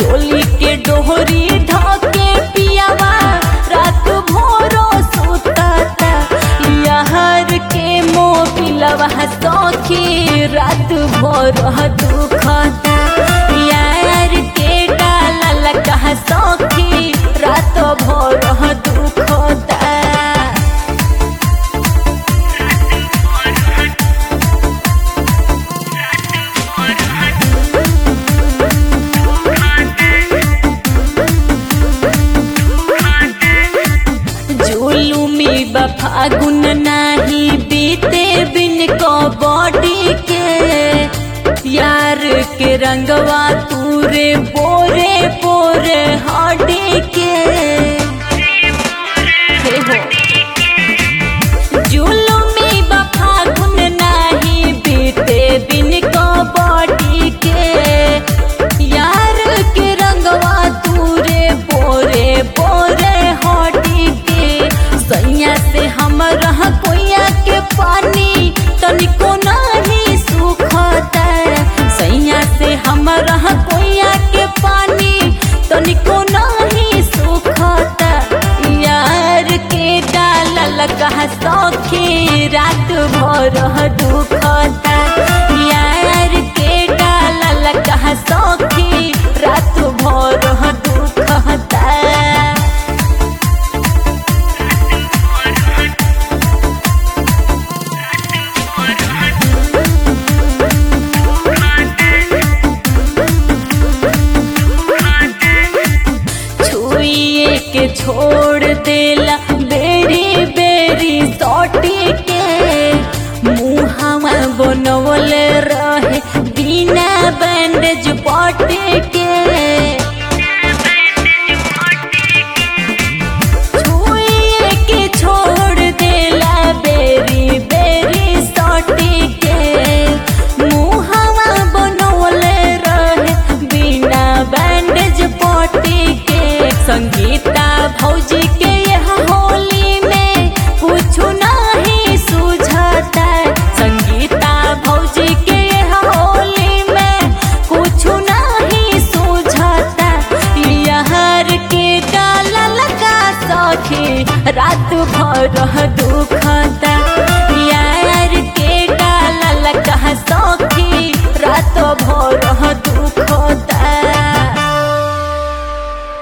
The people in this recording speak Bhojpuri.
चोली के डोहरी ढके पियावा रात भोरो सुतता यार के मोबिलवा सखी रात भोर दुखता यार के डाला लगा सखी रात भोर दुखता जुलुमी बफागुन नाही बीते बिन को बॉडी के यार के रंगवा तूरे बोरे बोरे हड्डी के हे हो जुलुमी बफागुन नाही बीते बिन को बॉडी के यार के रंगवा तूरे बोरे बोरे हटी के सैया से हम रह कोइया के पानी तनिको नहीं सुखता सैया से हम रह कोइया के पानी तनिको नहीं सुखता यार के डाला लगा सौखी रात भर दुखता यार के डाला लगा सौखी रात भर दुखता छुइए के छोड़ देला बेरी बेरी सौटी के मुहावा बनवल रहे बिना बैंडेज पटे के छुइए के छोड़ देला बेरी बेरी सौटी के मुहावा बनवल रहे बिना बैंडेज पटी के संगीता भौजी के यह होली में कुछ नहीं सूझता संगीता भौजी के यह होली में कुछ नहीं सूझता यार के डाला लगा सखी रात भर दुखता यार के डाला लगा सखी रात भर दुखता